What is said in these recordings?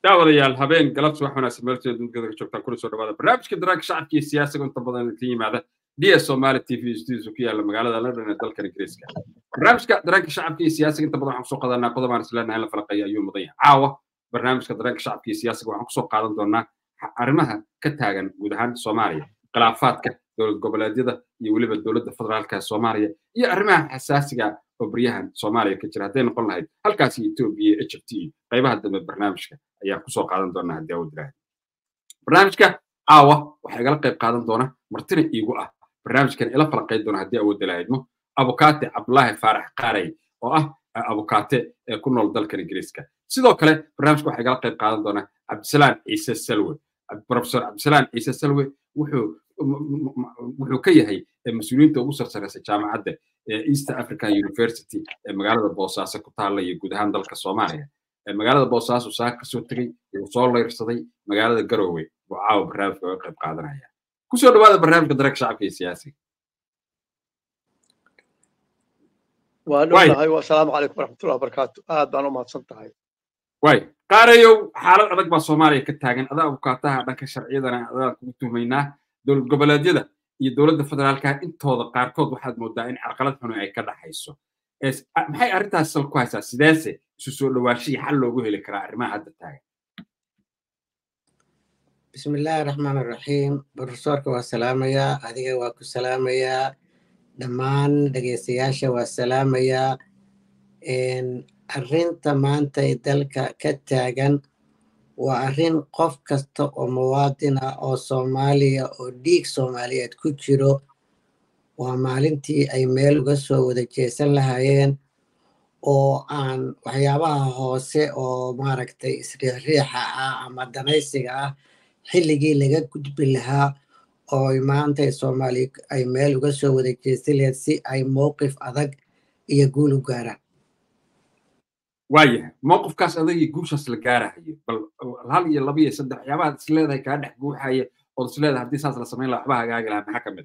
daawadayaal habeen galabsi wax wanaagsan meelteeda duntkada ka joogtaan kuna soo dhawaada barnaamijka daraagka shacabka iyo siyaasiga inta badan ka yimaada ds somali t v studios ku yaala magaalada london ee dalkan ingiriiska barnaamijka daraagka shacabka iyo siyaasiga inta badan waxaan kusoo qaadanaa qodob aan isleenahay in la falaqeeya ayuu mudan yahay caawa barnaamijka daraagka shacabka iyo siyaasiga waxaan kusoo qaadan doonaa arrimaha ka taagan guud ahaan soomaaliya khilaafaadka dowlad goboleedyada iyo weliba dowladda federaalka ee soomaaliya iyo arrimaha xasaasiga oo baryahan soomaaliya ka jira hadday noqon lahayd halkaasi etoobiya iyo egypt iyo qaybaha dambe barnaamijka ayaan kusoo qaadan doonaa haddii awood ilaahay barnaamijka caawa waxaa igala qayb qaadan doona martina iigu ah barnaamijkan ila falaqayn doona haddii awood ilahaydmo abukaate cabdulaahi faarax qaarey oo ah abukaate ee ku nool dalkan ingiriiska sidoo kale barnaamijka waxaa igala qayb qaadan doona cabdisalaan ciise salwe profesor cabdisalaan ciise salwe wuxuu wuxuu ka yahay mas-uuliyiinta ugu sarsareysa jaamacadda east african university ee magaalada boosaaso ku taalla iyo guud ahaan dalka soomaaliya magaalada boosaaso saa kasoo tegey wuu soo leyrsaday magaalada garowe buu caawa barnaamijka oga qayb qaadanaya kusoo dhawaada barnaamijka dareenka shacabka iyo siyaasiga waa dhownahay asalaamu calaykum waraxmatullahi wabarakaatu aad baan u mahadsan tahay way qaarayow xaalad adag baa soomaaliya ka taagan adaa abukaataha dhanka sharciyadana adaan kugu tuhmaynaa dowlad goboleedyada iyo dowladda federaalka intooda qaarkood waxaad moodaa in carqalad xuni ay ka dhaxayso maxay arrintaas sal ku haysaa sideese isu soo dhawaashihii xal loogu heli karaa arrimaha hadda taagan bismillaahi raxmaan raxiim profesorka waa salaamayaa adiga waa ku salaamayaa dhammaan dhegeystayaasha waa salaamayaa arrinta maanta ee dalka ka taagan waa arrin qof kasta oo muwaadin ah oo soomaaliya oo dhiig soomaaliyeed ku jiro waa maalintii ay meel uga soo wada jeesan lahaayeen oo aan waxyaabaha hoose oo maaragtay isriixriixa ah ama danaysiga ah xilligii laga gudbi lahaa oo maanta soomaaliya ay meel uga soo wada jeesan lahayd si ay mowqif adag iyo guul u gaaraan waayahay mowqifkaas adagii guushaas la gaarahayo bal hal iyo laba iyo saddex waxyaabaha is leedahay kaa dhex guuxaya ood is leedahay haddii saas la samayn laha waxba hagaagi lahaa maxaa ka mid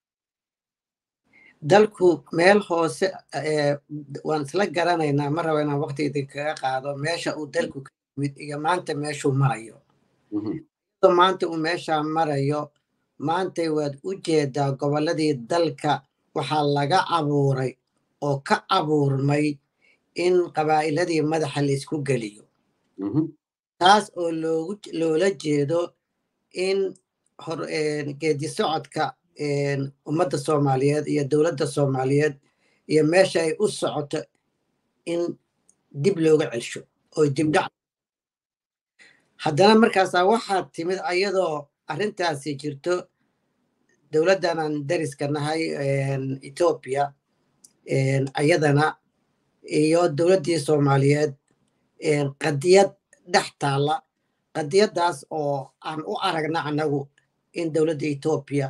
dalku meel hoose waan isla garanaynaa ma raba inaan waqti idinkaga qaado meesha uu dalku ka yimid iyo maanta meeshuu marayo maanta uu meeshaa marayo maantay waad u jeedaa gobolladii dalka waxaa laga abuuray oo ka abuurmay in qabaa'iladii madaxa la isku geliyo taas oo loola jeedo in geedi socodka ummadda soomaaliyeed iyo dowladda soomaaliyeed iyo meesha ay u socoto in dib looga celsho oo dibdhac haddana markaasaa waxaa timid ayadoo arrintaasi jirto dowladdanan dariska nahay etoobiya ayadana iyo dowladdii soomaaliyeed qadiyad dhex taalla qadiyaddaas oo aan u aragna annagu in dowladda etoobiya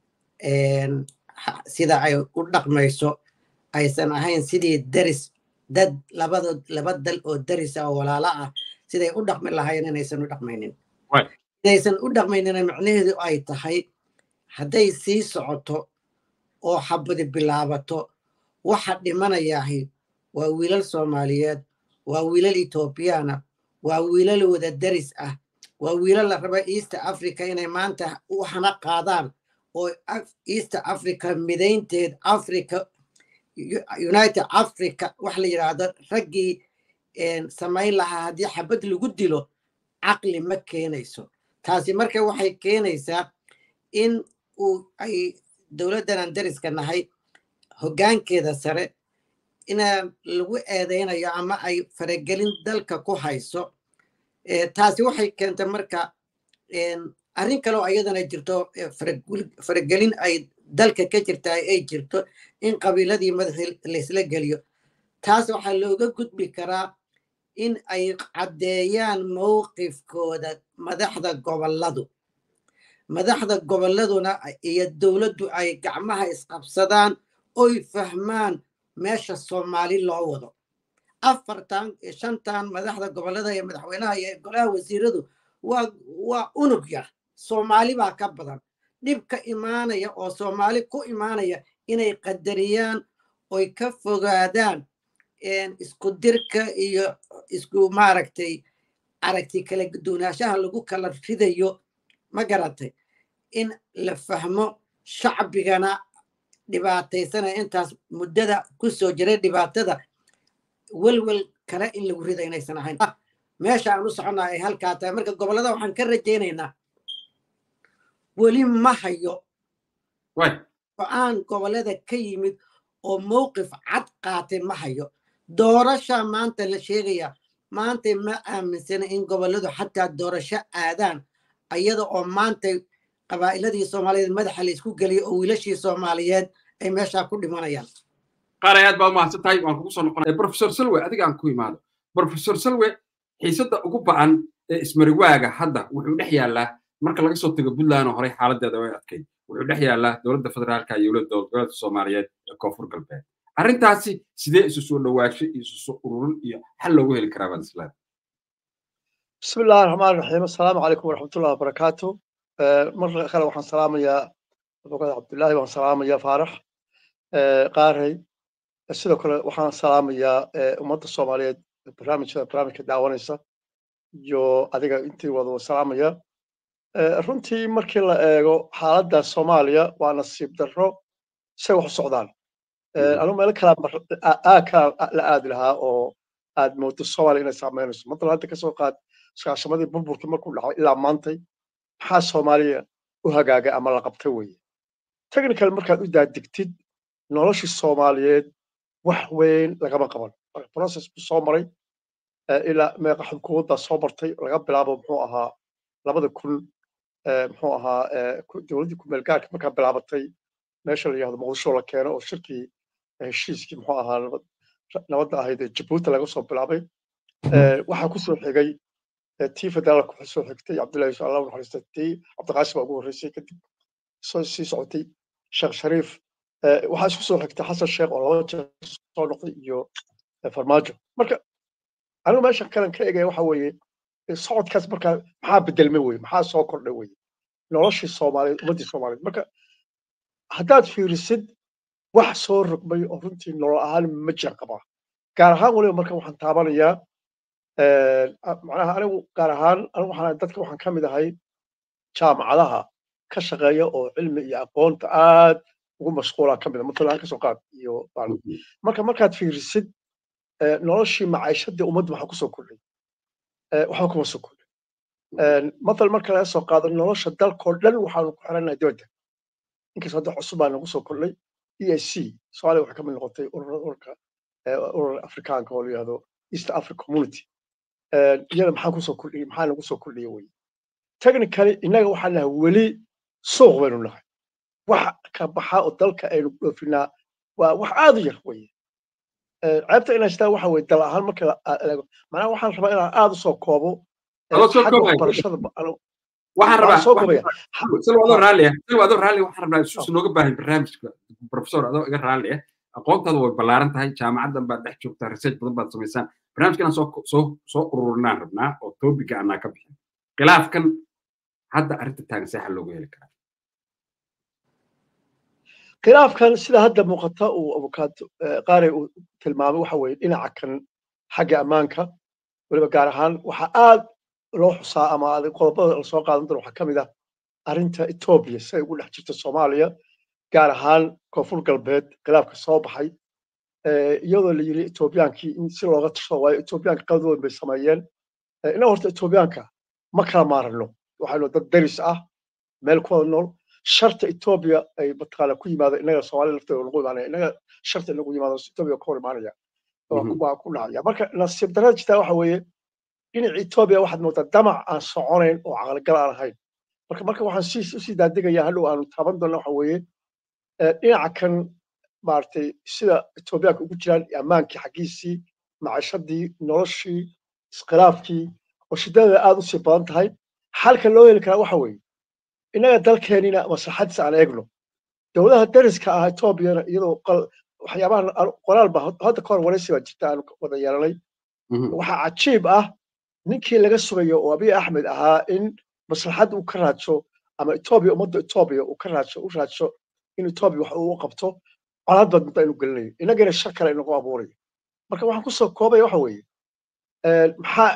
sida ay u dhaqmayso aysan ahayn sidii daris dad labada laba dal oo darisa oo walaala ah siday u dhaqmi lahaayeen inaysan u dhaqmaynin inaysan u dhaqmaynina micnaheedu ay tahay hadday sii socoto oo xabadi bilaabato waxa dhimanayaahi waa wiilal soomaaliyeed waa wiilal etoobiyana waa wiilal wada daris ah waa wiilal la raba east africa inay maanta u hana qaadaan oo east africa midaynteed africa united africa wax la yidhaahdo raggii samayn lahaa haddii xabad lagu dilo caqli ma keenayso taasi marka waxay keenaysaa in uu ay dowladdanan dariska nahay hoggaankeeda sare inaa lagu eedaynayo ama ay faragelin dalka ku hayso taasi waxay keentay marka arrin kaleo ayadana jirto faragelin ay dalka ka jirta ay jirto in qabiiladii madaxii laysla geliyo taas waxaa looga gudbi karaa in ay caddeeyaan mowqifkooda madaxda gobolladu madaxda gobolladuna iyo dowladdu ay gacmaha isqabsadaan oy fahmaan meesha soomaali loo wado afartan shantan madaxda gobollada iyo madaxweynaha iyo golaha wasiiradu waa waa unug yar soomaali baa ka badan dhib ka imaanaya oo soomaali ku imaanaya inay qadariyaan oy ka fogaadaan isku dirka iyo isku maaragtay aragti kala duwanaanshaha lagu kala ridayo ma garatay in la fahmo shacbigana dhibaataysana intaas muddada ku soo jiray dhibaatada welwel kale in lagu rida inaysan ahayn meesha aan u soconnaa ay halkaa tahay marka gobollada waxaan ka rajaynaynaa weli ma hayo go-aan gobollada ka yimid oo mowqif cad qaatay ma hayo doorasha maanta la sheegaya maanta ma aaminsana in gobolladu xataa doorasho aadaan iyada oo maanta qabaa'iladii soomaaliyeed madaxa la isku geliyay oo wiilashii soomaaliyeed ay meeshaa ku dhimanayaan qaar aad baad mahadsan tahay waan kugu soo noqonaya professor salwe adiga aan ku imaado professor salwe xiisadda ugu ba'an ee ismariwaaga hadda wuxuu dhex yaallaa marka laga soo tago puntland oo horey xaaladeeda way adkayd wuxuu dhex yaallaa dowladda federaalka iyo dowladda goboleedka soomaaliyeed ee koonfur galbeed arrintaasi sidee isu soo dhawaasho iyo isu soo ururin iyo xal loogu heli karaa baad islaam بسم الله الرحمن الرحيم السلام عليكم ورحمة الله وبركاته مرة أخرى وحن سلام يا أبو عبد الله وحن سلام يا فارح قارهي sidoo kale waxaan salaamayaa ummadda soomaaliyeed barnaamijka barnaamijka daawanaysa iyo adiga intii wada salaamaya runtii markii la eego xaaladda soomaaliya waa nasiib darro say wax u socdaan anu meelo kala aakaa la aadi lahaa oo aad moodo soomaaliya inay saameynayso matalan hadda kasoo qaad iskaashamadii burburkii markuu dhacay ilaa maantay maxaa soomaaliya u hagaagay ama la qabtay weeye technical markaad u daadigtid noloshii soomaaliyeed wax weyn lagama qaban process buu soo maray ilaa meeqa xukuumadda soo martay laga bilaabo muxuu ahaa labada kun muxuu ahaa dowladdii kumeel gaarka markaa bilaabatay meesha la yihahdo muqdisho la keeno oo shirkii heshiiskii muxuu ahaa nabadda ahayd ee jabuuti laga soo bilaabay waxaa ku soo xigay tii federaalka waxaa soo xigtay cabdullahi allah naxariista tii cabdiqaasim baa ugu horreysay kadib soo sii socotay sheekh shariif waxaa isku soo xigtay xasan sheekh oo laba jeer soo noqday iyo farmaajo marka anigu meeshan kalan ka egaya waxa weeye socodkaas markaa maxaa bedelmay weye maxaa soo kordhay weye noloshii soomaaliyeed ummaddii soomaaliyeed marka haddaad fiirisid wax soo rogmay oo runtii nolol ahaan ma jir qabaa gaar ahaan weliba marka waxaan taabanayaa macnaha anigu gaar ahaan anigu waxaan dadka waxaan ka mid ahay jaamacadaha ka shaqeeya oo cilmi iyo aqoonta aad ugu mashquula ka mid a matalan kasoo qaad iyo marka markaad fiirisid noloshii macaishadii ummadda maxaa kusoo kordhay waxba kuma soo kordhay matal marka laga soo qaado nolosha dalkoo dhan waxaanu ku xiranahay dibadda inkastoo hadda cusub baa nagu soo kordhay e a c soomaaliya waxay ka mid noqotay ururka urur afrikaanka oo la yihahdo east africa community iyada maxaa kusoo kordhiyey maxaa nagu soo kordhiyey weye technically innaga waxaan nahay weli suuq baynu nahay wax ka baxa oo dalka aynu dhoofinaa waa wax aad u yar weye ceebta inay sitaa waxa weye dal ahaan marka eego macnaha waxaan rabaa inaan aad u soo koobo barashada waxaan rabaa soo kobaya sal adoo raalliya sal adoo raalliya waxaan rabnaa isuus nooga baahan barnaamijka professor adoo iga raalliya aqoontaada way ballaaran tahay jaamacaddan baad dhex joogtaa research badan baad samaysaan barnaamijkan soo soo soo ururinaan rabnaa oo topica anaa ka bixin khilaafkan hadda arrinta taagan see xal loogu heli karaa khilaafkan sida hadda muuqata uu avokaato qaare uu tilmaamay waxa weeye dhinaca kan xagga ammaanka weliba gaar ahaan waxaa aad loo xusaa ama qodobada lasoo qaadan doono waxaa ka mid ah arrinta etoobiya siday ugu dhex jirta soomaaliya gaar ahaan koonfur galbeed khilaafka soo baxay iyadoo la yiri etoobiyaankii in si looga tashado waayo etoobiyaanka qalad weyn bay sameeyeen innaga horta etoobiyaanka ma kala maarano waxaynu dad daris ah meel ku wada nool sharta etoobiya ay mataqaana ku yimaado innaga soomaalida lafteeda nagu imaanaya innaga sharta inagu yimaado etoobiya ka hor imaanaya waa ku dhacaya marka nasiib darada jirtaa waxa weeye dhinaca etoobiya waxaad moodaa damac aan soconayn oo caqligal aan ahayn marka marka waxaan si usii daadigayaa hadhow aanu taaban doona waxa weeye dhinaca kan maaragtay sida etoobiyaanka ugu jiraan ammaankii xaggiisii macashadii noloshii iskhilaafkii oo shidada aad usii badan tahay xalka loo heli karaa waxa weeye innaga dalkeenina maslaxadiisa aan eegno dowladaha dariska ah etoobiyana iyadoo waxyaabahan qoraal ba hadda ka hor waraysi baa jirta aanu wada yeelanay waxaa cajiib ah ninkii laga sugayo oo abiy axmed ahaa in maslaxad uu ka raadsho ama etoobiya ummadda etoobiya uu ka raadsho u raadsho in etoobiya wax uu qabto colaad baad muddo aynu gelinayo innagana shar kale inagu abuurayo marka waxaan kusoo koobaya waxa weeye maxaa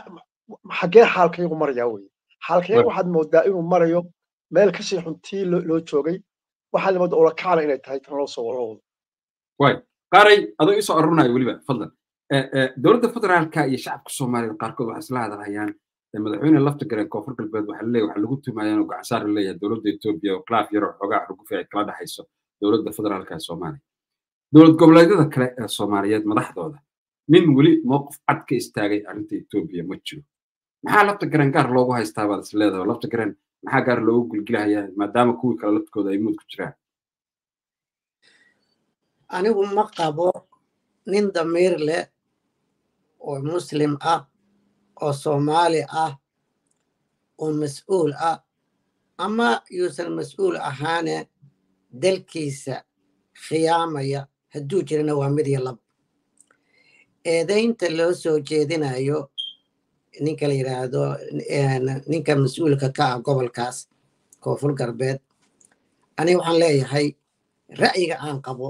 xaggee xaalkayagu marayaa weye xaalkayagu waxaad moodaa inuu marayo meel kasii xuntii loo joogay waxaa limada olakacna inay tahay tan loo soo wado way qaaray adoo isoo arurinaya weliba fadlan dowladda federaalka iyo shacabka soomaaliyad qaarkood waxay isla hadalhayaan madaxweyne lafta gareen koonfur galbeed waxaa laleeyahay waxaa lagu tumayaa inuu gacansaar leeyahay dowladda etoobiya oo khilaaf yaroo xoogaa xugufi ay kala dhexayso dowladda federaalka ee soomaaliya dowlad goboleedyada kale ee soomaaliyeed madaxdooda nin weli mowqif cad ka istaagay arrinta etoobiya ma jiro maxaa lafta gareen gaar loogu haystaa baad is leedahay lafta gareen maxaa gaar loogu gulgilahayaa maadaama kuwii kale laftkooda ay muud ku jiraan anigu ma qabo nin damiir leh oo muslim ah oo soomaali ah oo mas-uul ah ama yuusan mas-uul ahaane dalkiisa khiyaamaya hadduu jirana waa mid iyo lab eedaynta loo soo jeedinayo ninka la yidhaahdo ninka mas-uulka ka ah gobolkaas koonfur galbeed aniga waxaan leeyahay ra'yiga aan qabo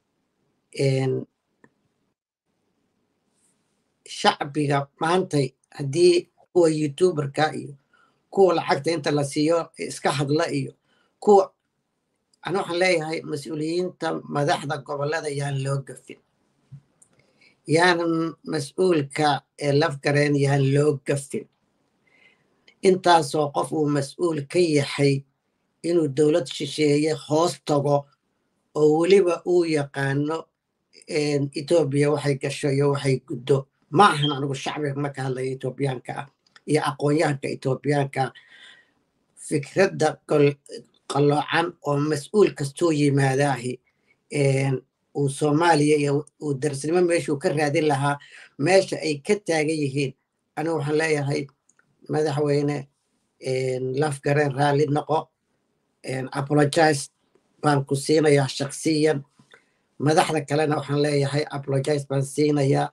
shacbiga maantay haddii kuwa youtuberka iyo kuwa lacagta inta la siiyo iska hadla iyo kuwa ani waxaan leeyahay mas-uuliyiinta madaxda gobolada yaan loo gafin yaanan mas-uulka ee lafgareen yaan loo gafin intaasoo qof uu mas-uul ka yahay inuu dowlad shisheeye hoos tago oo weliba uu yaqaano etoobiya waxay gasho iyo waxay guddo ma ahan anigu shacbiga marka hadlaya etoobiyaanka ah iyo aqoon-yahanka etoobiyaanka fikradda qalloocan oo mas-uul kastuu yimaadaahi uu soomaaliya iyo uu darsnimo meeshuu ka raadin lahaa meesha ay ka taagan yihiin anigu waxaan leeyahay madaxweyne lafgareen raalli noqo apologize baan ku siinayaa shaksiyan madaxda kalena waxaan leeyahay apologize baan siinayaa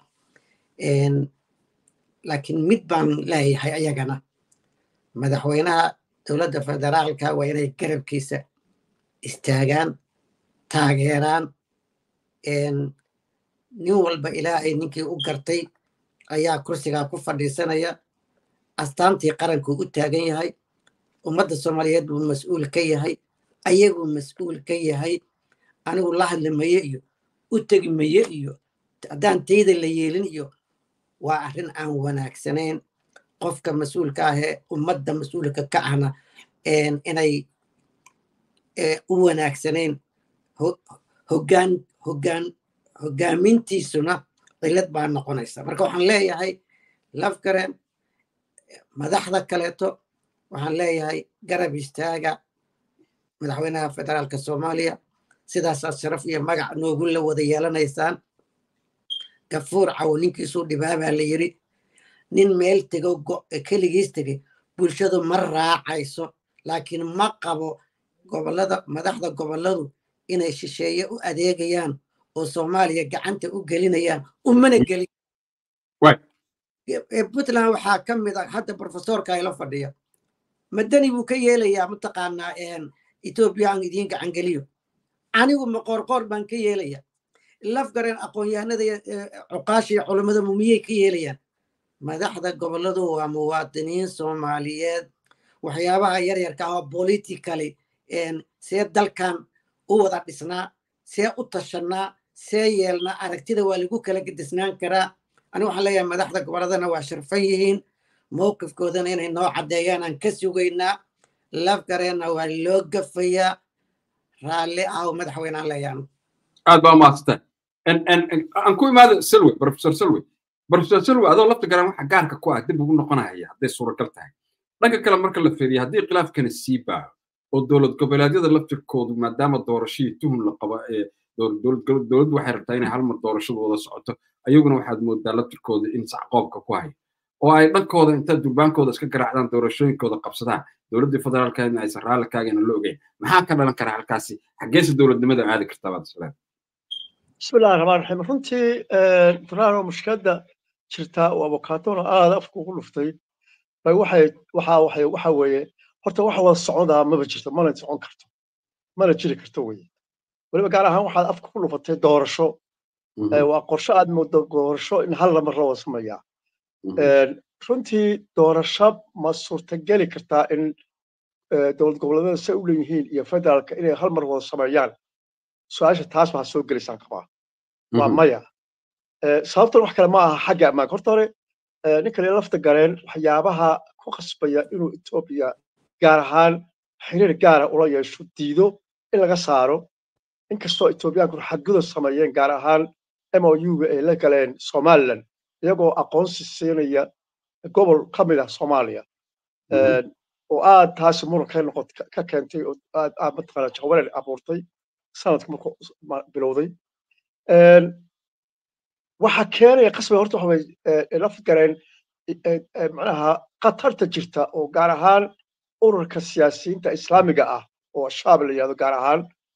laakiin mid baan leeyahay ayagana madaxweynaha dowladda federaalka waa inay garabkiisa istaagaan taageeraan nin walba ilaa ay ninkii u gartay ayaa kursigaa ku fadhiisanaya astaantii qarankuu u taagan yahay ummadda soomaaliyeed buu mas-uul ka yahay ayaguu mas-uul ka yahay anigu la hadli maye iyo u tegi maye iyo haddaan tayda la yeelin iyo waa arrin aan wanaagsanayn qofka mas-uulka ahee ummadda mas-uulka ka ahna inay u wanaagsanayn hogaan hogaan hogaamintiisuna cilad baa noqonaysa marka waxaan leeyahay lafgaren madaxda kaleeto waxaan leeyahay garab istaaga madaxweynaha federaalka soomaaliya sidaasaad sharaf iyo magac noogu la wada yeelanaysaan gafuur cawo ninkiisuu dhibaabaa la yiri nin meel tego keligiis tegay bulshadu ma raacayso laakiin ma qabo gobolada madaxda goboladu inay shisheeye u adeegayaan oo soomaaliya gacanta u gelinayaan umana gelin puntland waxaa ka mid a hadda profesorka ila fadhiya madani buu ka yeelayaa mataqaanaa etoobiya aan idiin gacan geliyo anigu maqoorqoor baan ka yeelaya lafgareen aqoon-yahanada cuqaasha iyo culammada mumiyey ka yeelayaan madaxda goboladu waa muwaadiniin soomaaliyeed waxyaabaha yaryarka ah oo politically see dalkan u wada dhisnaa see u tashanaa see yeelnaa aragtida waa lagu kala gedisnaan karaa ani waxaan leeyahay madaxda goboladana waa sharfan yihiin mowqifkoodana inay noo caddeeyaan aan ka sugaynaa lafgareenna waa loo gafayaa raalli ah oo madaxweynaan leeyaan aad baa mahadsantahay aan ku imaado selwe professor selwe professor selwe adoo lafta garan waxa gaarka ku ah dib ugu noqonaya hadday suuragal tahay dhanka kale marka la fiiriyo haddii khilaafkani sii baaho oo dowlad goboleedyada laftirkoodu maadaama doorashadii tuhun la qabo ee dowladdu waxay rabtaa inay hal mar doorashadu wada socoto ayaguna waxaad moodaa laftirkooda in sacqoobka ku hayo oo ay dhankooda inta durbaankooda iska garaacdaan doorashooyinkooda qabsadaan dowladdii federaalkeedna aysan raalli kaagana la ogeyn maxaa ka dhalan kara halkaasi xaggeese dowladnimada aadi kartaa baad isleedahay bismillahi raxmaan raxiim runtii furaano mushkiladda jirtaa oo abokaatona aada afka ugu dhuftay bay waxay waxa waxay waxa weeye horta wax wada socodaa maba jirto mana socon karto mana jiri karto weye weliba gaar ahaan waxaad afka ku dhufatay doorasho waa qorshe aad moodo doorasho in hal lamar la wada sameeyaa runtii doorasho ma suurtageli kartaa in dowlad goboleedyada say u leeyihiin iyo federaalka inay hal mar wada sameeyaan su-aasha taas baa soo gelaysaan qabaa waa maya sababtan wax kale ma aha xagga ammaanka horta hore ninka lee lafta gareen waxyaabaha ku qasbaya inuu etoobiya gaar ahaan xiriir gaara ula yeesho diido in laga saaro inkastoo etoobiyaanku xadgudub sameeyeen gaar ahaan m o u-ga ay la galeen somaliland iyagoo aqoonsi siinaya gobol ka mid ah soomaaliya oo aad taasi muran ka noqot ka keentay oo aad aad mataqaana jahwareer abuurtay sanadka markuu bilowday waxa keenaya qasbiga horta waxa way laf gareen macnaha khatarta jirta oo gaar ahaan ururka siyaasiyiinta islaamiga ah oo shaab la yihahdo gaar ahaan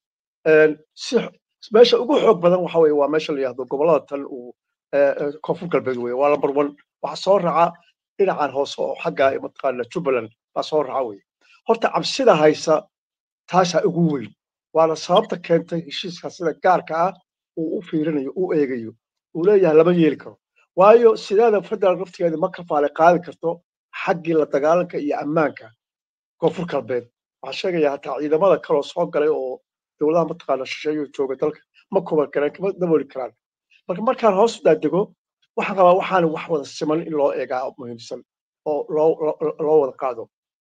si meesha ugu xoog badan waxa weye waa meesha la yihahdo gobollada tan uu koonfur galbeed weye waa lambar one waxa soo raca dhinacan hoose oo xagga mataqaana jubbaland baa soo raca weye horta cabsida haysa taasaa ugu weyn waana sababta keentay heshiiska sida gaarka ah uu u fiirinayo u eegayo uu leeyahay lama yeeli karo waayo sideeda federal naftigeeda ma kafaale qaadi karto xaggii la dagaalanka iyo ammaanka koonfur galbeed waxaa sheegaya hataa ciidamada kaloo soo galay oo dowladaha mataqaana shisheeyo jooga dalka ma kuban karaan kama dabooli karaan marka markaan hoos u daadego waxaan qabaa waxaan wax wada siman in loo eegaa muhiimsan oo loo wada qaado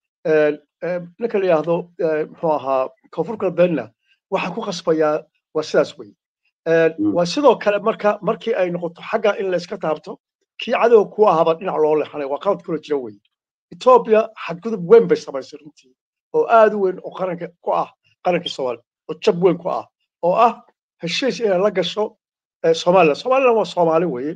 ninka la yidhaahdo muxuu ahaa koonfur galbeedna waxaan ku qasbayaa waa sidaas wey waa sidoo kale marka markii ay noqoto xagga in la iska taabto kii cadowga ku ahaba dhinac loo leexanay waa qalad kula jira wey etoobiya xadgudub weyn bay samaysay runtii oo aad u weyn oo qaranka ku ah qarankii soomaaliya oo jab weyn ku ah oo ah heshiis inay la gasho somaliland somaliland waa soomaali weye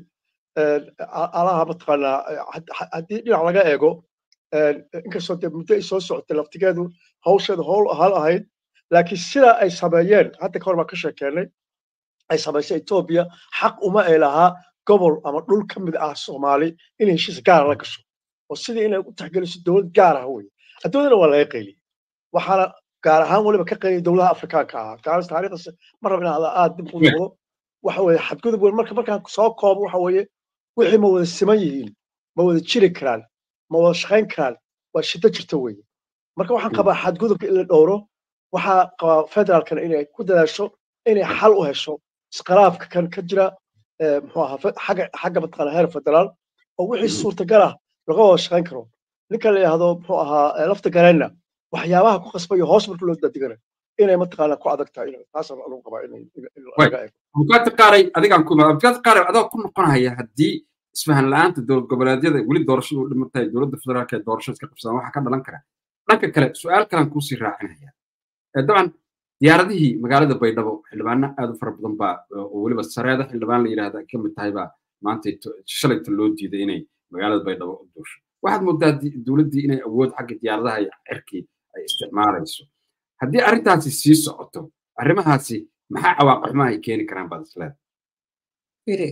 alaha mataqaanaa haddii dhinac laga eego inkastoo dee muddo ay soo socotay laftigeedu hawsheedu howl hal ahayd laakiin sida ay sameeyeen hadda kahor baan ka sheekeenay ay samaysay etoobiya xaq uma ay lahaa gobol ama dhul ka mid ah soomaali inay heshiis gaara la gasho oo sidii inay u taxgeliso dowlad gaar ah weye adduunyadana waa laga qayliyey waxaana gaar ahaan weliba ka qayliyay dowladaha afrikaanka ahaa gaar taariikhdas ma rab inaan aad dib u noqdo waxa weeye xadgudub weyn marka markaan soo koobo waxa weeye wixii ma wada siman yihiin ma wada jiri karaan ma wada shaqayn karaan waa shiddo jirta weeye marka waxaan qabaa xadgudubka in la dhowro waxaa qabaa federaalkana inay ku dadaasho inay xal u hesho isqalaafka kan ka jira muxuu ahaa xagga xagga mataqaana heer federaal oo wixii suurtagal ah laga wada shaqayn karo ninka la yidhaahdo muxuu ahaa lafta gareenna waxyaabaha ku qasbayo hoos marka loo dadigana inay mataqaana ku adag tahay taasaan anugu qabaa in laga eego abukaati qaaray adigaan ku imaada abukaati qaaray adoo ku noqonaya haddii isfahan la-aanta dowlad goboleedyada weli doorashadu u dhiman tahay dowladda federaalka ee doorasho iska qabsadaan waxaa ka dhalan kara dhanka kale su-aal kalan kuusii raacinaya dabcan diyaaradihii magaalada baydhabo xildhibaano aad u fara badan baa oo weliba sareeda xildhibaan la yidhahda ka mid tahay baa maanta shalayta loo diiday inay magaalada baydhabo u duusho waxaad moodaa dowladdii inay awood xagga diyaaradaha iyo cirkii ay isticmaalayso haddii arrintaasi sii socoto arrimahaasi maxaa cawaaqixmaha ay keeni karaan baad isleeda firi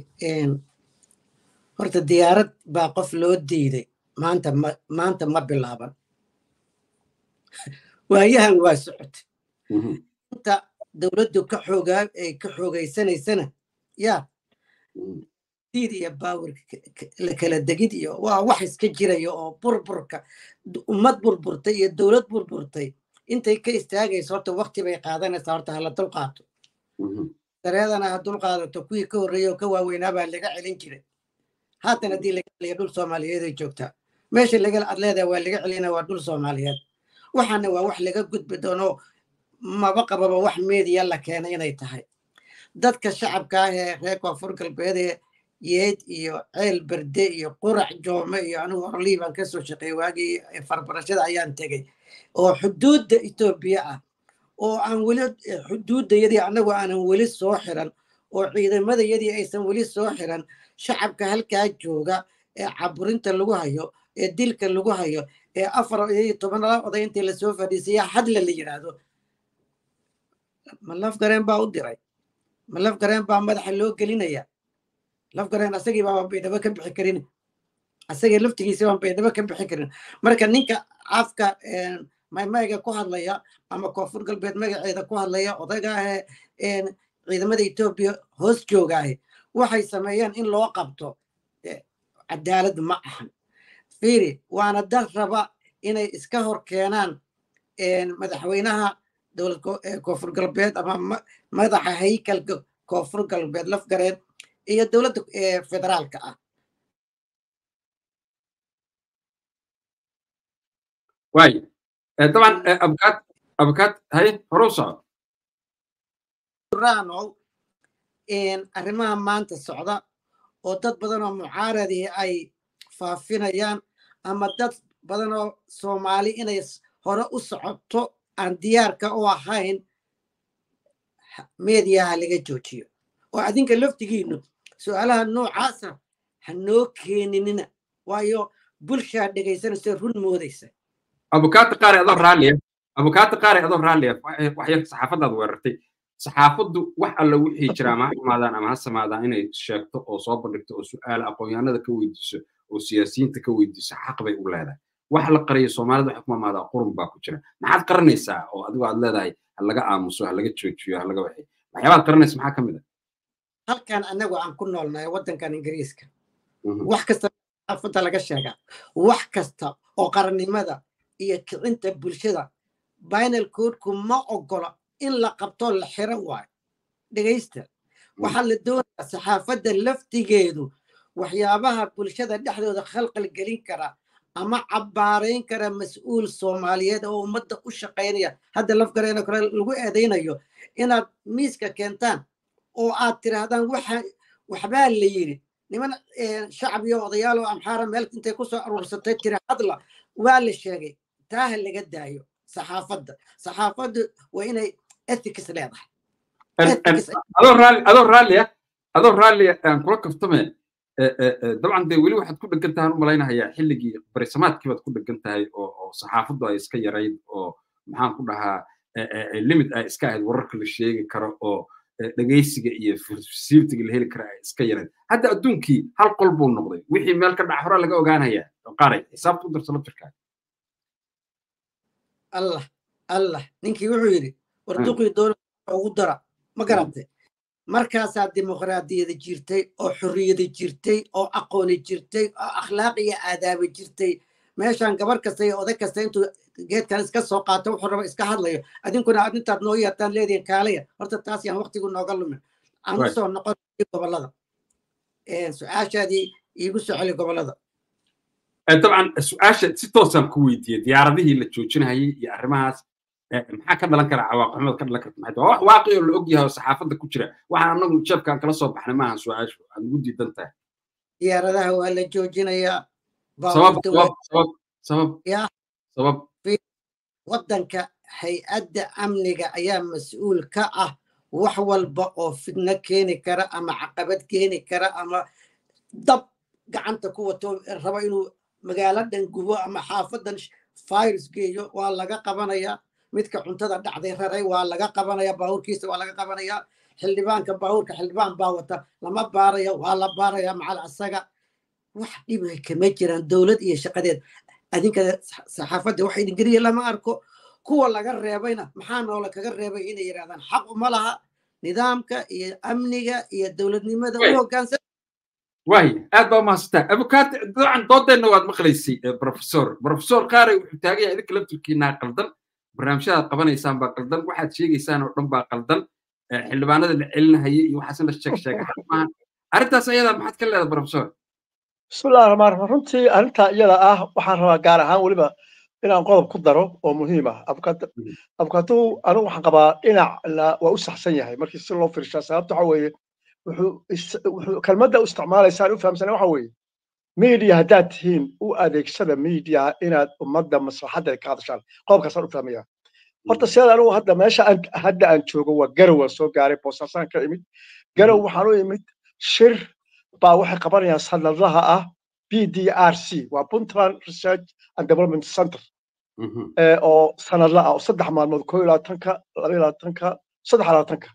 horta diyaarad baa qof loo diiday maanta ma maanta ma bilaaban waayahan waa socotay inta dowladdu ka xoogaa ay ka xoogaysanaysana yaa diid iyo baawir la kala degid iyo waa wax iska jiraya oo burburka ummad burburtay iyo dowlad burburtay intay ka istaagayso horta wakti bay qaadanaysaa horta hala dul qaato dareedana ha dul qaadato kuwii ka horreeyay oo ka waaweynaa baa laga celin jiray haatan haddii laga celiya dhul soomaaliyeed ay joogtaa meesha laga ad leedahay waa laga celina waa dhul soomaaliyeed waxaana waa wax laga gudbi doono maba qababa wax meediya la keenay inay tahay dadka shacabka ah ee reer koonfur galbeed ee yeed iyo ceel berde iyo qurac joome iyo anigu horlii baan kasoo shaqeeyey waagii farbarashada ayaan tegey oo xuduudda etoobiya ah oo aan weli xuduuddayadii annagu aanan weli soo xiran oo ciidamadayadii aysan weli soo xiran shacabka halkaa jooga ee caburinta lagu hayo ee dilka lagu hayo ee afar iyo tobanala oday intii lasoo fadhiisaya hadla la yidhaahdo ma laf gareen baa u diray ma laf gareen baa madaxa loo gelinaya laf gareen asagii baa baydhabo ka bixi karin asagii laftigiisa baan baydhabo ka bixi karin marka ninka afka maymayga ku hadlaya ama koonfur galbeed magaceeda ku hadlaya odayga ahee ciidamada etoobiya hoos joogaahe waxay sameeyeen in loo qabto cadaalad ma ahan fiiri waana dad raba inay iska hor keenaan madaxweynaha dowlad koonfur galbeed ama madaxa haykalka koonfur galbeed lafgareed iyo dowladda federaalka ah واي طبعا ابكات ابكات هاي هروسا raanow arrimaha maanta socda oo dad badan oo mucaaradii ay faafinayaan ama dad badan oo soomaali inay hore u socoto aan diyaarka u ahayn meediyaha laga joojiyo oo adinka laftigiinu su-aalaha noocaasa ha noo keeninina waayo bulshaa dhegaysanaysa run moodaysa abukaata qaari adoo raalliya abukaata qaari adoo raalliya waxyar saxaafadaad weerartay saxaafaddu wax alla wixii jira ama ha xumaadaan ama ha samaadaan inay sheegto oo soo bandhigto oo su'aala aqoonyahanada ka weydiiso oo siyaasiyiinta ka weydiiso xaq bay u leedahay wax la qariyo soomaalida waxay ku mamaadaa qurun baa ku jira maxaad qaranaysaa oo adigu aad leedahay ha laga aamuso ha laga joojiyo ha laga waxay waxyaabaad qaranaysa maxaa ka mid a halkan annagu aan ku noolnahay waddankan ingiriiska wax kasta saxaafadda laga sheegaa wax kasta oo qarannimada iyo kicinta bulshada binal coodku ma ogola in la qabto la xiran waayo dhegaysta waxaa la doonayaa saxaafadda laftigeedu waxyaabaha bulshada dhexdooda khalqal gelin kara ama cabbaarayn kara mas-uul soomaaliyeed oo ummadda u shaqaynaya hadda lafgareena kale lagu eedaynayo inaad miiska keentaan oo aad tiraahdaan waxa waxbaa la yidhi niman shacbiyo odayaal oo amxaara meel intay kusoo aruursatay tiri hadla waa la sheegay taa ha laga daayo saxaafadda saxaafaddu waa inay ethics leedahay adoo raalli adoo raalliya adoo raalliya aan kula kaftame dabcan dee weli waxaad ku dhegan tahay u malaynahayaa xilligii barisamaadkii baad ku dhegan tahay oo oo saxaafaddu ay iska yarayd oo maxaan ku dhahaa limit ay iska ahayd wararka la sheegi karo oo dhegaysiga iyo fasiirtiga la heli kara ay iska yarayd hadda adduunkii hal qol buu noqday wixii meel ka dhac hore laga ogaanayaa qaaray xisaabta u darso laftirkaa allah allah ninkii wuxuu yidhi warduqii doona ugu dara ma garantay markaasaa dimuqraadiyada jirtay oo xorriyada jirtay oo aqooni jirtay oo akhlaaq iyo aadaaba jirtay meeshaan gabar kasta iyo oday kasta intuu geedkan iska soo qaato wuxuu raba iska hadlayo adinkuna aad intaad noo yeertaan leedihin kaalaya horta taas yaan waqtigu nooga lumin aan u soo noqon gobolada su-aashaadii iigu soo celi gobolada dabcan su-aasha si toosaan ku weydiiyey diyaaradihii la joojinayay iyo arrimahaas maxaa ka dhalan kara cawaaqixumada ka dhalan karta maxay waa wax waaqi oo la og yahay oo saxaafadda ku jira waxaan anagu jeebkaan kala soo baxnay maaha su-aashu aad ugu diidan tahay diyaaradaha waa la joojinayaa sabab sabab sabab sabab yaa sabab waddanka hay-adda amniga ayaa mas-uul ka ah wax walba oo fidno keeni kara ama caqabad keeni kara ama dab gacanta ku wato raba inuu magaalo dhan gubo ama xaafadan virus geeyo waa laga qabanayaa midka cuntada dhacday raray waa laga qabanaya baabuurkiisa waa laga qabanaya xildhibaanka baabuurka xildhibaan baa wata lama baaraya waa la baaraya macal asaga wax dhibay kama jiraan dowlad iyo shaqadeed adinka saxaafadda waxa idin geliya lama arko kuwa laga reebayna maxaa noola kaga reebay inay yidhahdaan xaq uma laha nidaamka iyo amniga iyo dowladnimada u hoggaansan waay aad baa mahadsantaa abukaat dabcan doodeenna waad maqlaysay professor professor qaaray wuxuu taagan yahay idinka laftirkiinaa qaldan barnaamijyadaad qabanaysaan baa qaldan waxaad sheegaysaan oo dhan baa qaldan xildhibaanada la celinahaya iyo waxaasna sheeg sheega maaha arrintaas ayadaa maxaad ka leedahay professor bismillahi raxmaan raxiim runtii arrintaa iyada ah waxaan rabaa gaar ahaan weliba inaan qodob ku daro oo muhiim ah abukaatuhu anigu waxaan qabaa dhinacna waa u saxsan yahay markii si loo fiirshaa sababta waxa weeye wuxuu kelmadda u isticmaalaysaan u fahamsana waxa weeye media haddaad tihiin u adeegsada media inaad ummadda maslaxadda ka hadashaan qodobkaasaan u fahmaya horta sidaad anigu hadda meesha hadda aan joogo waa garow waan soo gaaray boosaasaan ka imid garow waxaan u imid shir baa waxay qabanayaan sanadlaha ah b d r c waa puntland research and development center oo sanadla ah oo saddex maalmood koo iyo labaatanka laba iyo labaatanka saddex labaatanka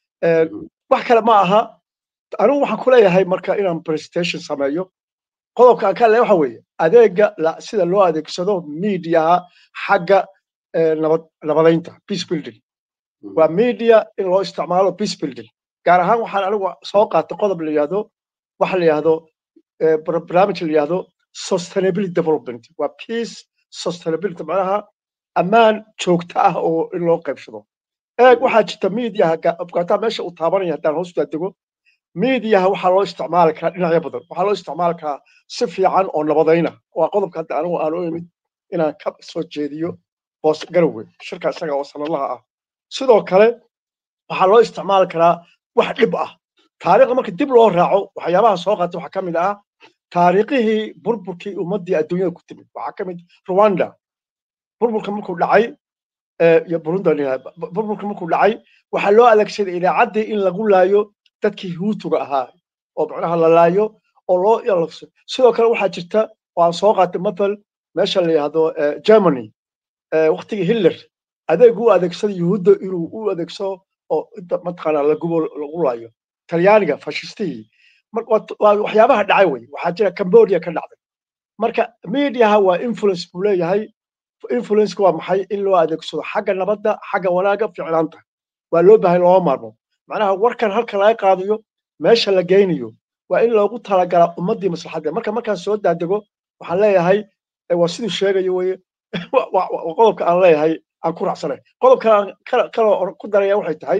wax kale ma aha anigu waxaan ku leeyahay marka inaan presentation sameeyo qodobka aan ka leeyahay waxa weeye adeega sida loo adeegsado mediaha xagga nabad nabadaynta peace building waa media in loo isticmaalo peace building gaar ahaan waxaan anigu soo qaatay qodob la yidhahdo waxa la yidhahdo barnaamij la yidhahdo sustainability development waa peace sustainability macnaha ammaan joogto ah oo in loo qaybsado eeg waxaa jirta miidiyaha afgaataa meesha uu taabanaya haddaan hoos daadego miidiyaha waxaa loo isticmaali karaa dhinacyo badan waxaa loo isticmaali karaa si fiican oo nabadayna waa qodobka hadda anigu aan u imid inaan ka soo jeediyo boos garowe shirka isaga oo sanadlaha ah sidoo kale waxaa loo isticmaali karaa wax dhib ah taariikhda marka dib loo raaco waxyaabaha soo qaata waxaa ka mid ah taariikhihii burburkii ummaddii adduunyada ku timid waxaa ka mid rwanda burburka markuu dhacay iyo burundan burburka markuu dhacay waxaa loo adeegsaday idaacaddii in lagu laayo dadkii huutuga ahaa oo macnaha la laayo oo loo yalafso sidoo kale waxaa jirta oo aan soo qaatay mathal meesha la yidhahdo germany waktigii hitler adeeg u adeegsaday yuhuudda inuu u adeegsado oo inta mataqaana lagubo lagu laayo talyaaniga fashistihii waxyaabaha dhacay wey waxaa jira cambodia ka dhacday marka mediaha waa influence buu leeyahay influenceka waa maxay in loo adeegsado xagga nabadda xagga wanaaga ficnaanta waa loo baahay looma maarmo macnaha warkan halka laga qaadayo meesha la geynayo waa in loogu talagalaa ummaddii maslaxadda marka markaan soo daadego waxaan leeyahay waa siduu sheegayo weye qodobka aan leeyahay aan ku raacsanay qodobka kaloo ku daraya waxay tahay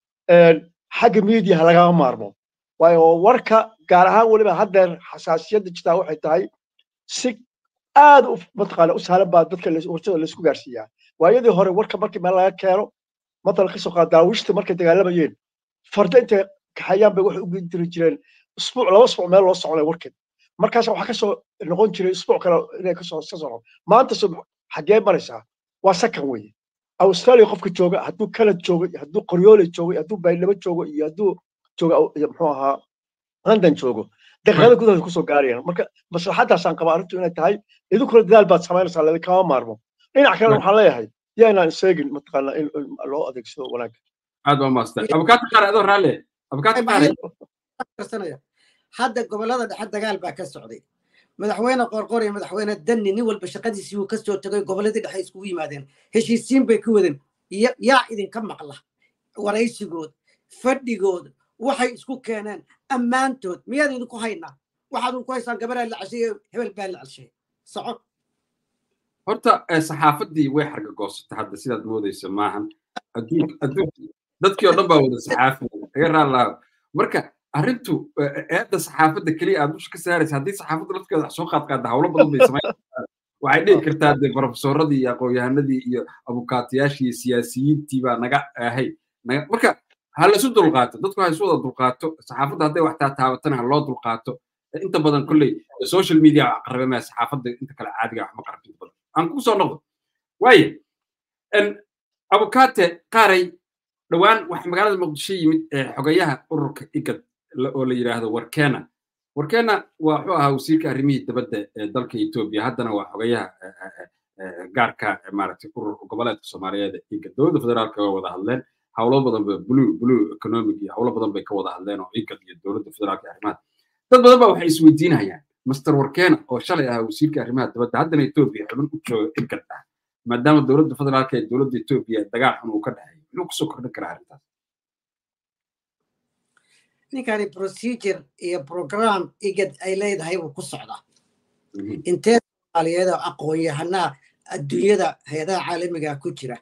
xagga miidiyaha lagama maarmo waayo warka gaar ahaan weliba haddeer xasaasiyadda jirtaa waxay tahay si aad u mataqaana u sahlan baa dadka warshada laysku gaarsiiyaa waayadii hore warka markii meel laga keeno matalan kasoo qaad daawishta markay dagaalamayeen farda intay kaxayaan bay waxay u diri jireen isbuuc laba isbuuc meel loo soconay warkeed markaas waxaa kasoo noqon jiray isbuuc kale inay kasoo ka socon maanta soo xaggee maraysaa waa sakan weeye australia qofka jooga hadduu canad joogo iyo hadduu qoryoole joogo iyo hadduu baydhabo joogo iyo hadduu joogo muxuu ahaa london joogo daqiiqada gudahood kusoo gaarayaan marka maslaxadaasaan qabaa arrintu inay tahay idinkuna dadaal baad samaynaysaa ladikama maarmo dhinac kalena waxaan leeyahay yaanaan isheegin mataqaana in loo adeegsado wanaagga aad waa maastan abukaati qaare adoo raalle abukaati qaare hadda gobollada dhexe dagaal baa ka socday madaxweyne qorqor iyo madaxweyne danni nin walba shaqadiisii uu kasoo tegay gobolladii dhexe iskugu yimaadeen heshiisiin bay ka wadeen yaa idinka maqla waraysigood fadhigood waxay isku keeneen ammaantood miyaad idinku haynaa waxaad idinku haysaan gabaraa la cashay hebel baa la cashay soco horta saxaafaddii way xargagoosata hadda sidaad moodaysa maahan dadkii oo dhan baa wada saxaafi iga raallaaho marka arrintu eedda saxaafadda keliya aad dusha ka saaraysa haddii saxaafadda lafteeda wax soo qaadqaada hawlo badan bay samayn waxay dhihi kartaa dee profesoradii iyo aqoon-yahanadii iyo abukaatayaashii iyo siyaasiyiintii baa naga ahay marka ha laisu dulqaato dadku ha isu wada dulqaato saxaafadda hadday wax taataabatana ha loo dulqaato inta badan kolley social media qarrabe maya saxaafadda inta kale caadiga wax ma qarrabto inta badan aan kugu soo noqdo waaye abukaate qaaray dhowaan waxa magaalada muqdisho yimid xogayaha ururka igad oo la yidhaahdo warkena warkena waa wuxuu ahaa wasiirka arrimihii dabadda ee dalka etoobiya haddana waa xogayaha gaarka maaragtay urur goboleedka soomaaliyeed igad dowladda federaalka waa wada hadleen hawlo badan ba blue blue economic iyo hawlo badan bay ka wada hadleen oo igad iyo dowladda federaalka arrimaha dad badan baa waxay isweydiinayaan master warkena oo shalay ahaa wasiirka arrimaha dabadda haddana etoobiya xubin u jooga igad ah maadaama dowladda federaalka ee dowladda etoobiya dagaal xun uu ka dhexeeyo muxuu kusoo kordhin karaa arrintaas ninkani procedure iyo program igad ay leedahay buu ku socdaa intee soomaaliyeed oo aqoon-yahanaa adduunyada hay-adaha caalamiga ku jira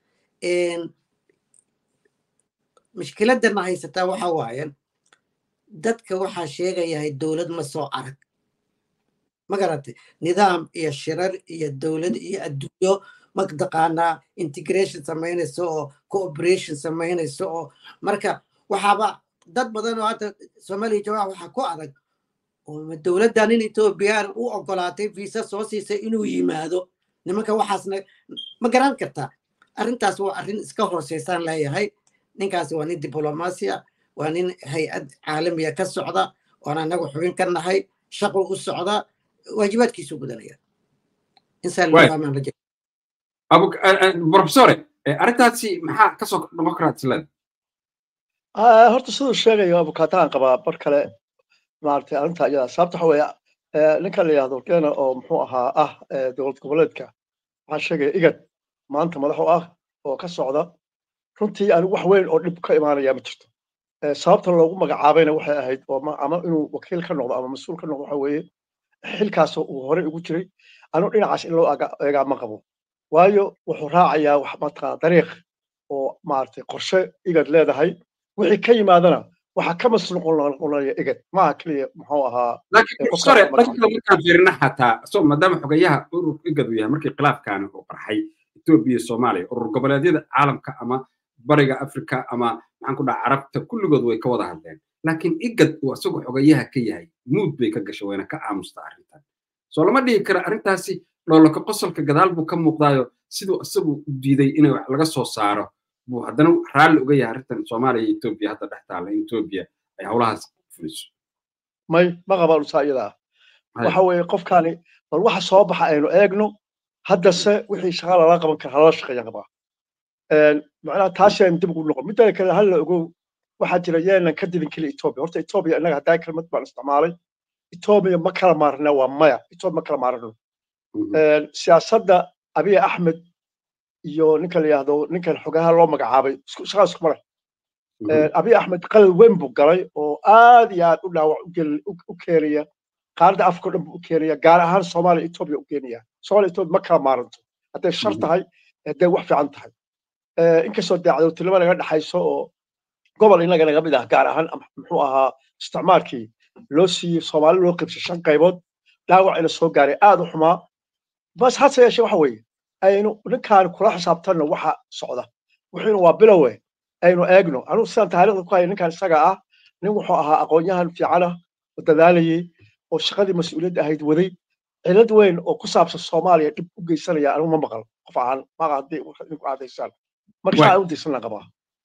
mushkiladana haysataa waxa waaye dadka waxaa sheegayahay dowlad ma soo arag ma garatay nidaam iyo shirar iyo dowlad iyo adduunyo mataqaanaa integration samaynayso oo cooperation samaynayso oo marka waxaaba dad badan oo hadda soomaaliya jawaax waxaa ku adag oo dowladdan in etoobiyaan u ogolaatay visa soo siisay inuu yimaado nimanka waxaasna ma garan kartaa arrintaas waa arrin iska hooseysaan leeyahay ninkaasi waa nin diblomaasiya waa nin hay-ad caalamiya ka socda oon anagu xubin ka nahay shaqo u socda waajibaadkiisu gudanaya profesore arrintaasi maxaa kasoo noqon karaa isleeda horta siduu sheegayo abukaatahan qabaa bar kale maaragtay arrinta iyada sababta waxa weeye ninka la yihahdo kena oo muxuu ahaa ah dowlad goboleedka waxaan sheegaya igad maanta madax u ah oo ka socda runtii anigu wax weyn oo dhib ka imaanaya ma jirto sababta loogu magacaabayna waxay ahayd oo ama inuu wakiil ka noqdo ama mas-uul ka noqdo waxa weeye xilkaas uu horey ugu jiray anuu dhinacaas in loo eegaa ma qabo waayo wuxuu raacayaa wax mataqaana dariiq oo maaragtay qorshe igad leedahay wixii ka yimaadana waxaa ka masnuuqonaya igad maaha keliya muxuu ahaa laakiin profesore dhanka markaan fiirina xataa so maadaama xogayaha ururka igad uu yahay markii khilaafkaani uu qarxay etoobiya iyo soomaaliya urur goboleedyada caalamka ama bariga afrika ama maxaan ku dhaha carabta kulligood way ka wada hadleen laakiin igad uu isagu xogayaha ka yahay muud bay ka gashay wayna ka aamusta arrintan soo lama dhihi kara arrintaasi dhoolaka qosolka gadaal buu ka muuqdaayo siduu isagu u diiday in laga soo saaro buu haddana raalli uga yahay arrintan soomaaliya iyo etoobiya hadda dhex taalla in etoobiya ay howlahaas fuliso may ma qabaan usaa iyada ah waxa weeye qofkaani bal waxa soo baxa aynu eegno haddase wixii shaqa lala qaban kara halala shaqeeyaan qabaa macnaha taasaan dib ugu noqon midda kale hal la ogow waxaa jira yeenan ka dibin keliya etoobiya horta etoobiya innaga haddaa kelmad baan isticmaalay etoobiya ma kala maarna waa maya etoobiya ma kala maarno siyaasadda abiy axmed iyo ninka la yidhaahdo ninkan xogaha loo magacaabay shaqaa isku male abiy axmed qalal weyn buu galay oo aad iyo aad u dhaawac u keenaya qaaradda afrika o dhan buu u keenaya gaar ahaan soomaaliya etoobiya u keenaya soomaaliya etoobiya ma kala maaranto hadday shar tahay hadday wax fiican tahay inkastoo dee cadowtinimo naga dhexayso oo gobol inaga naga mid ah gaar ahaan muxuu ahaa isticmaalkii loo siiyey soomaali loo qibsay shan qaybood dhaawacina soo gaaray aad u xumaa bas hase yeeshee waxa weeye aynu ninkaan kula xisaabtanno waxa socda wuxuuna waa bilowe aynu eegno anugu sidaan taariikhda ku haya ninkaan isaga ah nin wuxuu ahaa aqoon-yahan fiicanah oo dadaalayey oo shaqadii mas-uuliyadda ahayd waday cilad weyn oo ku saabsan soomaaliya dhib u geysanaya anigu ma maqal qof ahaan maqa haddii idinku cadaysaan marka saa u diisanna qabaa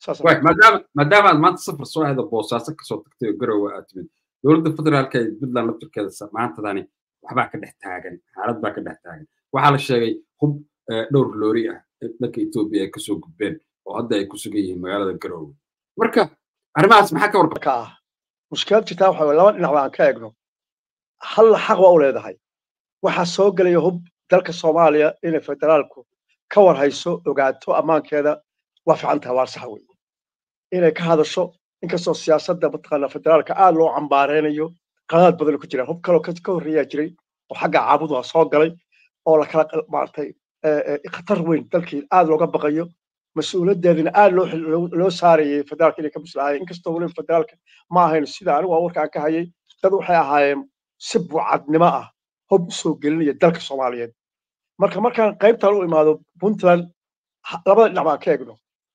maadaama aad maanta safar soo ahda boosaaso kasoo tagtay oo garowe aad timid dowladda federaalka ee puntland laftirkeeda maantadani waxbaa ka dhex taagan xaalad baa ka dhex taagan waxaa la sheegay hub dhowr loori ah dhanka etoobiya ay kasoo gudbeen oo hadda ay ku sugan yihiin magaalada garowe marka arrimahaas maxaa ka warqabka ah mushkilad jirtaa waxa laba dhinac baan ka eegno hal xaq waa u leedahay waxaa soo gelaya hub dalka soomaaliya inay federaalku ka war hayso ogaato ammaankeeda waa fiican tahay waa sax wey inay ka hadasho inkastoo siyaasadda mataqaana federaalka aad loo cambaareynayo qadaad badan ku jiraan hub kaloo ka horreeyaa jiray oo xagga caabuduha soo galay oo lakala maaragtay khatar weyn dalkii aad looga baqayo mas-uuliyaddeedina aad loo saarayay federaalka inay ka bislaayeen inkastoo weliba federaalka ma ahayn sida anigu aan warka aan ka hayay dad waxay ahaayeen si bucadnimo ah hub u soo gelinaya dalka soomaaliyeed marka markaan qaybtan u imaado puntland labada dhinac baan ka eegno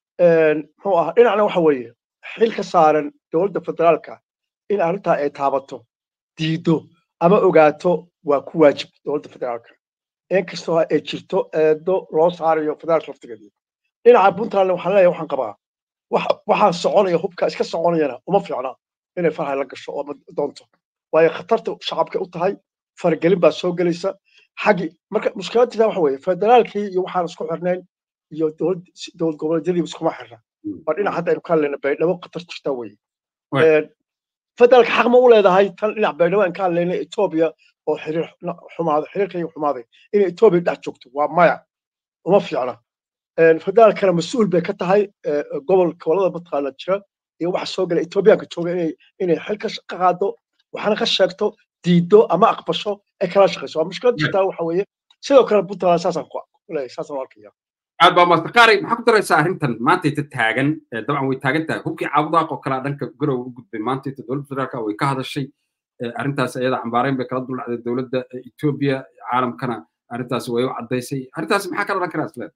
muxuu ahaa dhinacna waxa weeye xil ka saaran dowladda federaalka in arrintaa ay taabato diido ama ogaato waa ku waajib dowladda federaalka inkastoo ay jirto eedo loo saarayo federaalka laftigeeda dhinaca puntland waxaan leeyahay waxaan qabaa waxaan soconaya hubka iska soconayana uma fiicna inay farhay la gasho oo doonto waayo khatarta shacabka u tahay faragelin baa soo gelaysa xaggi marka mushkiladtiisa waxa weeye federaalkii iyo waxaan isku xirnayn iyo dowlad goboleedyadiiba iskuma xirna waa dhinac hadda aynu ka hadlayna baydhabo khatar jirta weye federaalka xaq ma u leedahay tan dhinac baydhabo aan ka hadlayna etoobiya oo xiriir xumaaday xiriirkayga xumaaday inay etoobiya dhex joogto waa maya uma fiicna federaalkana mas-uul bay ka tahay gobol gobolada mataqaana jira iyo waxa soo gala etoobiyaanka jooga inay inay xil ka qaado waxaana ka sheegto diido ama aqbasho ay kala shaqayso waa mushkilad jirtaa waxa weeye sidoo kale puntland saasaan ku leeyahay saasaan u arkaya aad baa master qaari maxaa ku daraysaa arrintan maantayta taagan dabcan way taagan tahay hubkii caabudaaq oo kalea dhanka garow u gudbay maantayta dowladda federaalka way ka hadashay arrintaas iyada cambaarayn bay kala duldhacday dowladda etoobiya caalamkana arrintaas way u caddaysay arrintaas maxaa kala odhan karaa isleed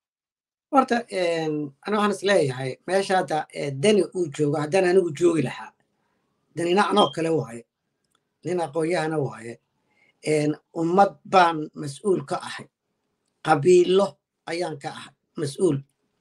horta ana waxaan is leeyahay meesha hadda dani uu joogo haddaan anigu joogi lahaa danina anoo kale waaye nin aqoon-yahana waaye ummad baan mas-uul ka ahay qabiilo ayaan ka ahay mas-uul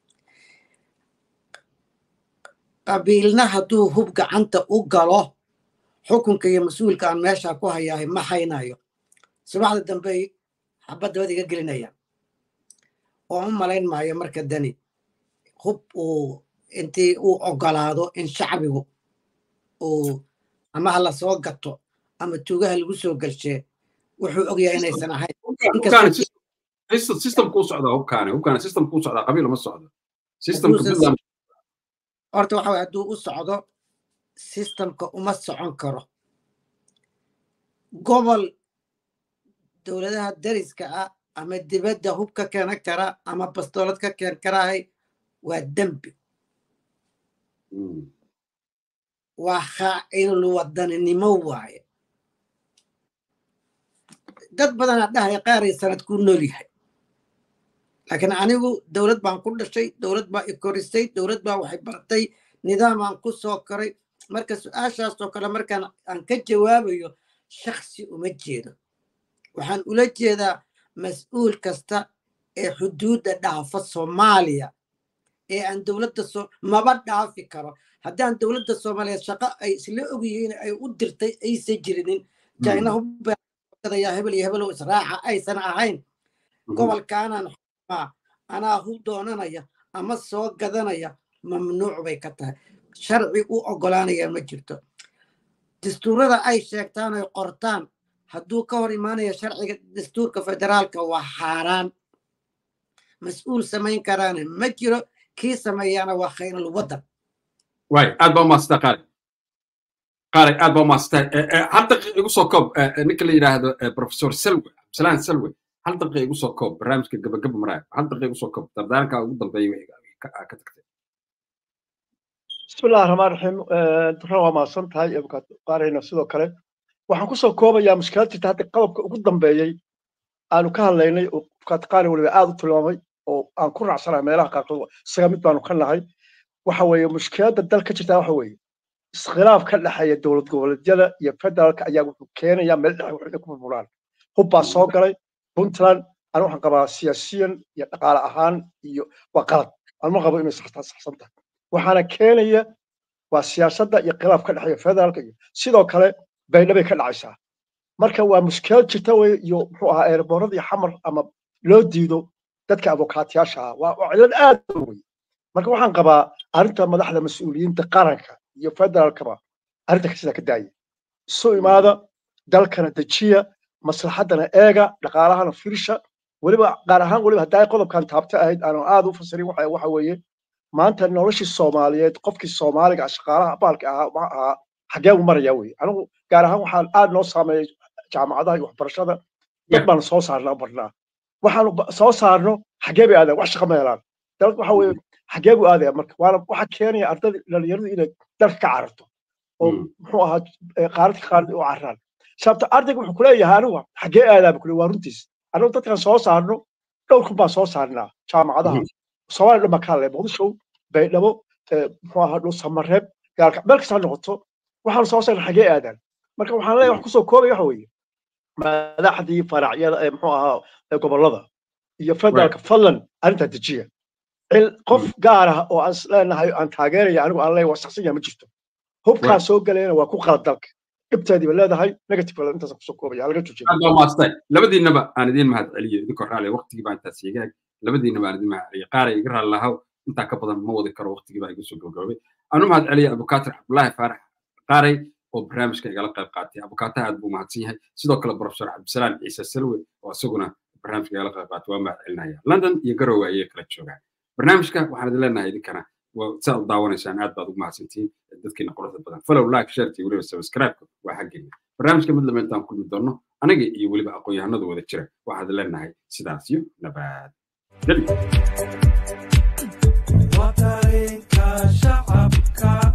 qabiilna hadduu hub gacanta u galo xukunka iyo mas-uulka aan meesha ku hayahay ma haynayo subaxda dambey xabad dabad iga gelinayaan oo u malayn maayo marka dani hub uu intii uu ogolaado in shacbigu uu ama ha la soo gato ama tuugaha lagu soo galshee wuxuu ogyahay inaysan ahayn systemku u socdaa hubkaani hubkaani systemku u socdaa qabiil uma socdo systemka puntland horta waxa waye hadduu u socdo systemka uma socon karo gobol dowladaha dariska ah ama dibadda hub ka keena kara ama bastoolad ka keen karahay waa dembi waa khaa'inul wadaninimo waaye dad badanaa dhahaya qaaray sanad kuu nool yahay laakiin anigu dowlad baan ku dhashay dowlad baa i korisay dowlad baa waxay bartay nidaamaan ku soo koray marka su-aashaasoo kale markaan aan ka jawaabayo shaksi uma jeedo waxaan ula jeedaa mas-uul kasta ee xuduudda dhaafa soomaaliya ee aan dowladda so maba dhaafi karo haddaan dowladda soomaaliyeed shaqo ay isla ogyihiin ay u dirtay aysan jirinin china hubadayaa hebel iyo hebel israaca aysan ahayn gobolkaanaan xumaa anaa hub doonanaya ama soo gadanaya mamnuuc bay ka tahay sharci u oggolaanaya ma jirto dastuurada ay sheegtaan oy qortaan hadduu ka hor imaanaya sharciga dastuurka federaalka waa xaaraan mas-uul samayn karaana ma jiro kii sameeyaana waa khayrul waddan waay aad baa umaasata qaali qaali aad baa umaasata hal daqiiqa igu soo koob ninka la yidhaahdo professor selwe absalaan selwe hal daqiiqa igu soo koob barnaamijka gabagaba maraayo hal daqiiqa igu soo koob dardaaranka ugu dambeeya wixii ka tagtay بسم الله الرحمن الرحيم دكتور waa mahadsan tahay qaarayna sidoo kale waxaan kusoo koobayaa mushkiladtii hadda qodobka ugu dambeeyey aanu ka hadlaynay oo qaari waliba aad u tilmaamay oo aan ku raacsanahay meelaha qaarkood isaga mid baanu ka nahay waxa weeye mushkiladda dal ka jirtaa waxa weeye iskhilaaf ka dhexeeya dowlad goboleedyada iyo federaalka ayaa wuxuu keenayaa meel dhexe wax inay ku burburaan hub baa soo galay puntland anu waxaan qabaa siyaasiyan iyo dhaqaale ahaan iyo waa qalad anma qabo inay saxsan tahay waxaana keenaya waa siyaasadda iyo khilaaf ka dhexeeya federaalka iyo sidoo kale baydhabay ka dhacaysaa marka waa mushkilad jirta wey iyo muxuu ahaa eerboorada iyo xamar ama loo diido dadka abukaatiyaasha ah waa cilad aad u wey marka waxaan qabaa arrinta madaxda mas-uuliyiinta qaranka iyo federaalkaba arrinta sidaa ka daaya isu imaada dalkana dejiya maslaxaddana eega dhaqaalahana firsha weliba gaar ahaan weliba haddaa qodobkan taabta ahayd aanu aad u fasirin waxa weeye maanta noloshii soomaaliyeed qofkii soomaaliga shaqaalaha baalka ahaa ma ahaa xagee u maraya wey anigu gaar ahaan waxaan aad noo saameeyey jaamacadaha iyo waxbarashada dad baan soo saarnaa barnaa waxaanu soo saarno xagee bay aadaan wax shaqa ma helaan dalad waxa weye xagee buu aadaya marka waana waxa keenaya ardada dhalinyaradu inay dalka ka cararto oo muxuu ahaa qaaradka qaarad u carraan sababta ardayga wuxuu kuleeyahay anigu xagee aadaa bu kule waa runtiis anigu dadkan soo saarno dhowr kun baan soo saarnaa jaamacadaha soomaaliya dhan baa ka hadlaya muqdisho baydhabo muxuu ahaa dhul samareeb gaalka meel kasta ha noqoto waxaanu soo saarna xagee aadaan marka waxaan leeyahay wax kusoo koobaya waxa weeye madaxdii faracyada ee muxuu ahaa gobollada iyo federaalka fadlan arrintaa dejiya qof gaar ah oo aan leenahay aan taageeraya anigu aan leeyahay waa saxsan yaha ma jirto hubkaa soo galayna waa ku qalad dalka dhibteediiba leedahay negative intaas kusoo koobaya halaga joojiya maastay labadiinaba aan idiin mahad celiyo idinkoo raali waqtigii baa intaas iga labadiinaba aan idiin mahad celiyo qaara iga raali lahaw intaa ka badan ma wadi karo waqtigii baa iga soo gabagabay aanu mahad celiya abukaatir cabdulaahi faarax qaaray oo barnaamijka igala qayb qaatay abukaataha aad buu mahadsan yahay sidoo kale professor cabdisalaam ciise salwe oo isaguna barnaamijka igala qayb qaatay waa mahad celinaya london iyo garowe ayay kala joogaan barnaamijka waxaan idin leenahay idinkana saa u daawanaysaan aad baad ugu mahadsantihiin dadkiina quruxda badan follow like shareti weliba subscribe-ka waa xaggeena barnaamijka mid lama intaan kulmi doonno aniga iyo weliba aqoon-yahanada wada jira waxaan idin leenahay sidaas iyo nabad geli وطريقة شعبك